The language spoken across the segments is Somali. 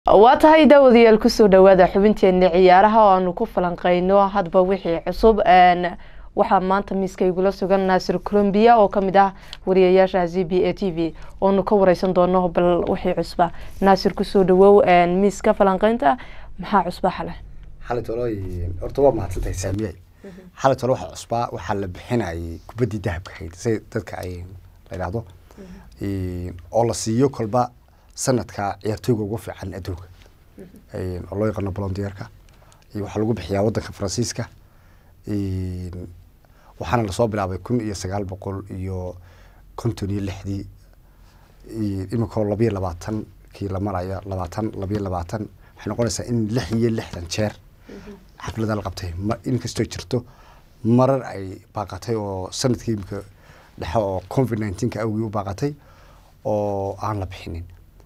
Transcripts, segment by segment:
waa tahay daawadayaal kusoo dhawaada xubinteena ciyaaraha oo aanu ku falanqeyno hadba wixii cusub waxaa maanta miiska igula sugan naasir colombiya oo kamid ah wariyayaasha z b a t v oonu ka wareysan doono bal wixii cusba naasir kusoo dhawow miiska falanqeynta maxaa cusba xale xalay tolo horta waa mahadsantahay saamiyay xalay tolo waxa cusbaa waxaa la bixinayay kubaddii dahabka ahayd si dadka ay la yidhaahdo oo la siiyo kolba sanadka ciyaartooyga ugu fiican adduunka oo loo yaqaano bolondiyeerka waxaa lagu bixiyaa wadanka faransiiska waxaana lasoo bilaabay kun iyo sagaal boqol iyo konton iyo lixdii iminkoo labayo labaatan kii la maraya labaatan labayo labaatan waxay noqonaysaa in lix iyo lixdan jeer xaflada la qabtay inkastoo jirto marar ay baaqatay oo sanadkii imika dhexe oo covid nineteenka awgii u baaqatay oo aan la bixinin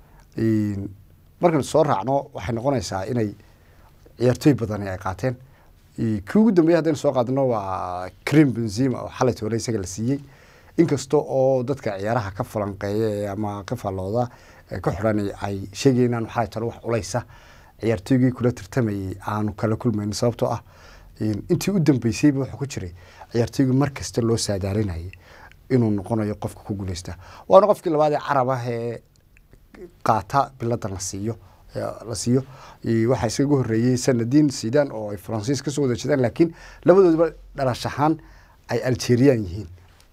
markaan soo raacno waxay noqonaysaa inay ciyaartooy badani ay qaateen kii ugu dambeeyay haddaynu soo qaadano waa crim benzima oo xalay toole isaga la siiyey inkasta oo dadka ciyaaraha ka falanqeeya ama ka faallooda ka xidhan ay sheegayeen inaan xalay toole wax culaysa ciyaartooygii kula tartamayay aanu kala kulmayn sababtoo ah intii u dambeysayba wuxuu ku jiray ciyaartooygii mar kasta loo saadaalinayay inuu noqonayo qofka ku guuleysta waana qofkii labaad ee carab ah ee qaata biladan la siiyo la siiyo waxaa iskaga horeeyey sanadiin sidan oo ay faransiis kasoo wada jeedaan laakiin labadoodaba dhalash ahaan ay algerian yihiin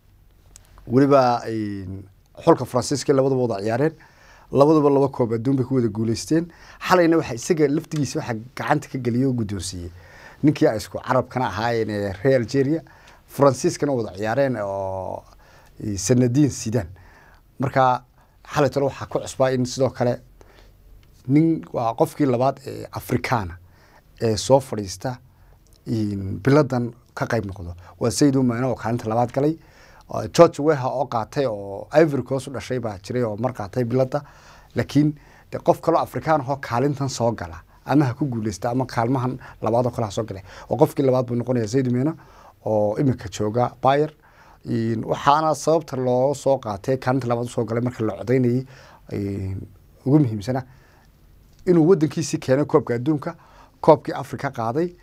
weliba xulka faransiiska labadaba wada ciyaareen labaduba laba koob adduun bay ku wada guuleysteen xalayna waxa isaga laftigiisa waxaa gacanta ka geliyay oo guddoonsiiyey ninkii ay isku carabkana ahaayeen ee reer algeria faransiiskana wada ciyaareen oo sanadiin sidan marka xalay tole waxaa ku cusbaa in sidoo kale nin waa qofkii labaad ee afrikaana ee soo fadhiista biladan ka qayb noqdo waa sayid umane oo kaalinta labaad galay george weha oo qaatay oo ivory coast u dhashay baa jiray oo mar qaatay bilada laakiin de qof kaloo afrikaan ahoo kaalintan soo gala ama ha ku guuleysta ama kaalmahan labaad oo kale ha soo galay oo qofkii labaad buu noqonaya sayid umene oo iminka jooga bayer waxaana sababta loo soo qaatay kaalinta labaad usoo galay marka la codaynayay ugu muhiimsana inuu wadankiisii keenay koobka adduunka koobkii africa qaaday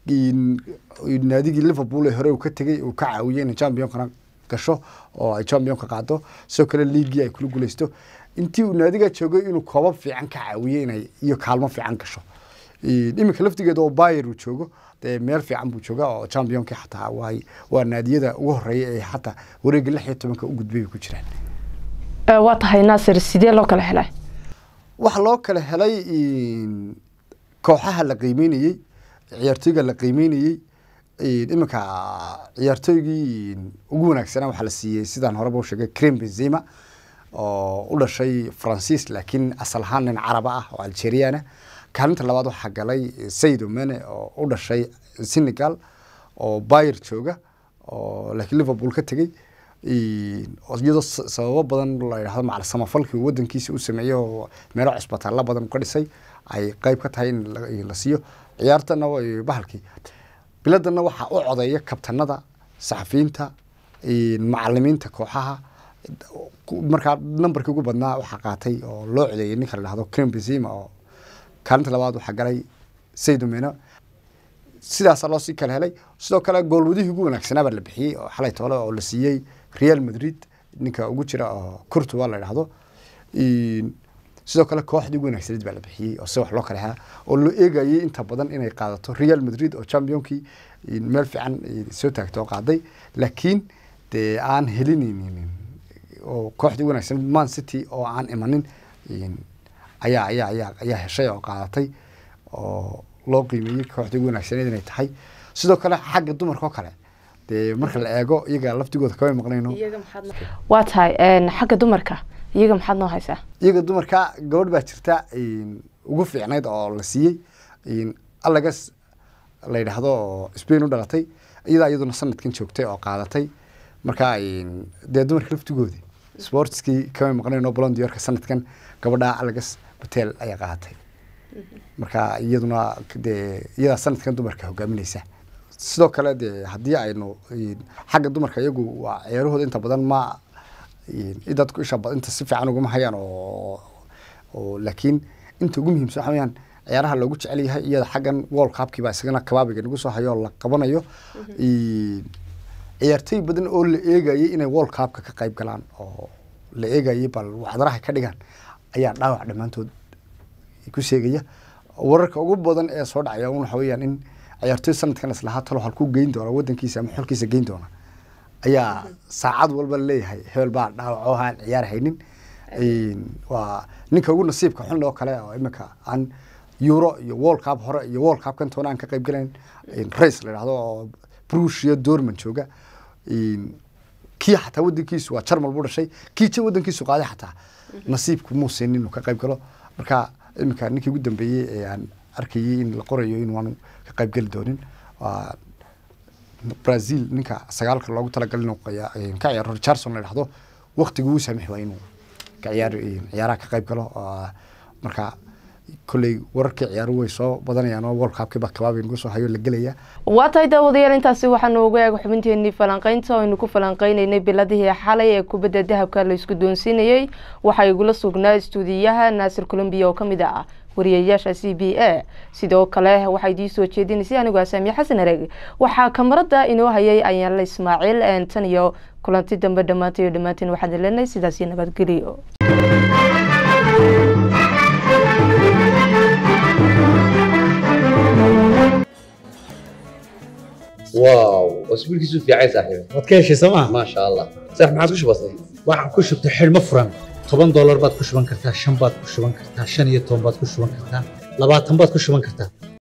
naadigii liverpool ee hore uu ka tegey uu ka caawiyey inay championkana gasho oo ay championka qaado sidoo kale liigii ay kula guuleysto intii uu naadiga joogay inuu koobab fiican ka caawiyey inay iyo kaalmo fiican gasho iminka laftigeeda oo bayer uu joogo dee meel fiican buu jooga oo championkii xataa waay waa naadiyada ugu horeeya ee xataa wareega lix iyo tobanka u gudbay bay ku jiraan waa tahay naasir sidee loo kala helay waxaa loo kala helay kooxaha la qiimeynayey ciyaartooyga la qiimeynayey iminka ciyaartooygii ugu wanaagsanaa waxaa la siiyey sidaan horeba u sheegay crim benzima oo u dhashay faransiis laakiin asal ahaan nin caraba ah oo algeriana kaalinta labaad waxaa galay sayid omene oo u dhashay senegal oo bayer jooga oo laakiin liverpool ka tegey iyadoo sababo badan la yidhahdo macal samafalkii wadankiisa u sameeyey oo meelo cusbitaalla badan ka dhisay ay qeyb ka tahay in la siiyo ciyaartana bahalkii biladana waxaa u codeeya kabtanada saxafiyiinta macalimiinta kooxaha markaa nambarkii ugu badnaa waxaa qaatay oo loo codeeyay ninka la dhahdo crim benzima oo kaalinta labaad waxaa galay saydomeno sidaasaa loo sii kala helay sidoo kale goolwadihii ugu wanaagsanaa baa la bixiyey oo xalay toole oo la siiyey real madrid ninka ugu jira oo curtua la dhahdo sidoo kale kooxdii ugu wanaagsaneed baa la bixiyey oo si wax loo kala helaa oo loo eegayay inta badan inay qaadato real madrid oo championkii meel fiican soo taagto oo qaaday laakiin dee aan helinaynin oo kooxdii ugu wanaagsaneed man city oo aan imanin ayaa ayaa ayaa ayaa heshay oo qaadatay oo loo qiimeeyey kooxdii ugu wanaagsaneed inay tahay sidoo kale xagga dumarka oo kale dee marka la eego iyaga laftigooda kama maqnayno waa tahay xagga dumarka iyaga maxaad noo haysaa iyaga dumarka gabadh baa jirta ugu fiicnayd oo la siiyey allagas la yidhaahdo oo spain u dhalatay iyadaa iyaduna sanadkan joogtay oo qaadatay marka dee dumarka laftigoodi sportskii kama maqnayno blondiyorka sanadkan gabadha allagas batel ayaa qaadatay marka iyaduna dee iyadaa sanadkan dumarka hogaaminaysa sidoo kale dee haddii aynu xagga dumarka iyagu waa ciyaarahooda inta badan ma dadku isha inta si fiican ugama hayaan oo oo laakiin inta ugu muhiimsan waxa weyaan ciyaaraha loogu jecel yahay iyada xaggan world cupkiiba isagana kabaabiga nagu soo hayo oo la qabanayo ciyaartooy badan oo la eegayay inay world cupka ka qayb galaan oo la eegayay bal waxdaraha ka dhigaan ayaa dhaawac dhammaantood ku sheegaya wararka ugu badan ee soo dhacaya un waxa weyaan in ciyaartooy sanadkan islahaa talo halkuu geyn doona wadankiisa ama xolkiisa geyn doona ayaa saacad walba laleeyahay hebel baa dhaawac oo aan ciyaar haynin waa ninka ugu nasiibka xun oo kale oo imika aan euro iyo world cup hore iyo world cup kan toona aan ka qayb galayn race la yidhahdo oo brush iyo dorman jooga kii xataa wadankiisu waa jarmal buu dhashay kii ja wadankiisu qaaday xataa nasiibku muu siinin inuu ka qayb galo marka iminka ninkii ugu dambeeyey ee aan arkayay in la qorayo in waanu ka qayb geli doonin waa brazil ninka sagaalka loogu talagalay inuu ka ciyaaro richardson la yidhahdo waktigu uu saamix waa inuu ka ciyaar ciyaaraha ka qayb galo marka kolley wararkii ciyaaruhu way soo badanayaan oo world cupkii baa kabaabi nagu soo hayo la gelaya waa tahay daawadayaal intaasi waxaa noogu eeg xubinteenii falanqeynta oo aynu ku falanqeyneynay biladihii xalay ee kubadda dahabka la isku doonsiinayey waxaa igula sugnaa istuudiyaha naasir colombiya oo kamid ah wariyayaasha c b a sidoo kale waxaa idiin soo jeedinaysay anigoo asaamiye xasan areg waxaa kamarada inoo hayay ayaanla ismaaciil tan iyo kulanti dambe dhammaantay dhammaanteen waxaan leenahay sidaasi nabadgeliyo واو اسبوع كيسو في عايز صاحبي waad ka heshay sooma ما شاء الله صح ما عادش بسيط waxaan ku shubtay xidhmo furan toban doolar baad ku shuban kartaa shan baad ku shuban kartaa shan iyo toban baad ku shuban kartaa labaatan baad ku shuban kartaa